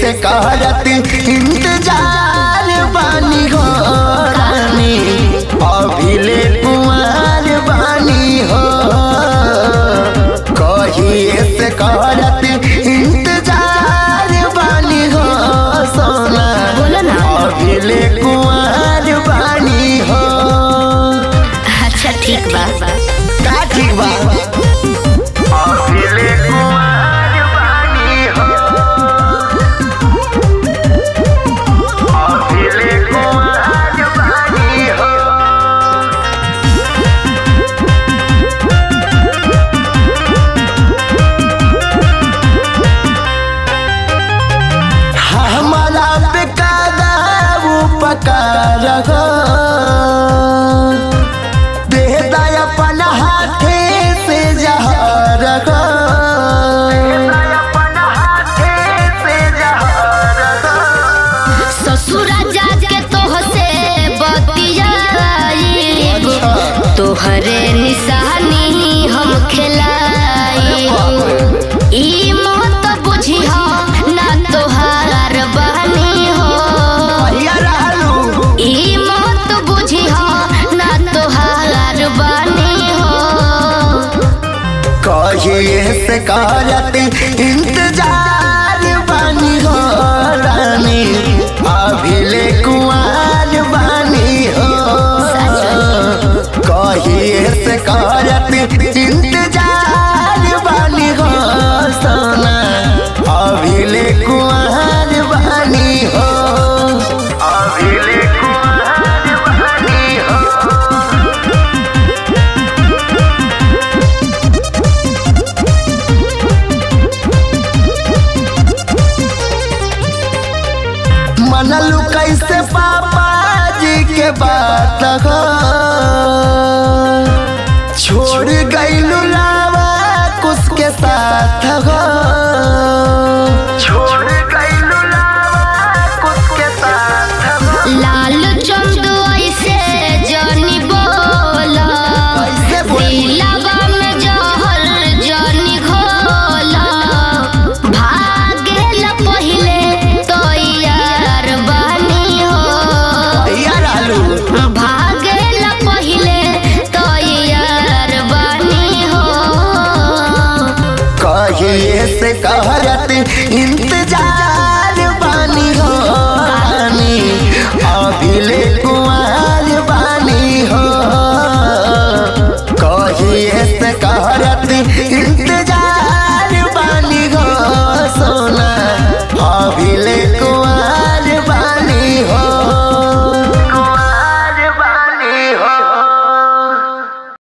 से करत इंतजार बानी हो रानी अभिले कुमार बानी हो कहिए से करत इंतजार बानी हो सोना बोलो ना। अभिले कुमार बानी हो अच्छा ठीक बा का ठीक बा अभिले कुमार बानी हो अभिले कुमार बानी हो हमारा पे कादा उपकार हो दे दय अपन हाथे से जहर हो ससुरा जाके तोहसे बतियाई तोहरे निशानी हम खिलाई ई मत बुझिह ना तोहार बहनी हो बढ़िया रहलू ई मत बुझिह ना तोहार बहनी हो कहिए से करत इंतजार बानी हो रानी अभिले कुमार बानी हो कहिए से करत इंतजार बानी हो सोना अभिले कुमार बानी हो अभिले कुमार बानी हो मनलू कैसे पापा जी के बात हो छोड़ गईलू लावा कुछ के साथ हो छोड़ गईलू लावा कुछ के साथ हो लाल चंदू ऐसे जानी बोला कैसे बोली? दिलवा में जहर जानी घोला भागेल पहिले तो यार बानी हो यार आलू भागेल पहिले तो यार बानी हो कहिए से कहरत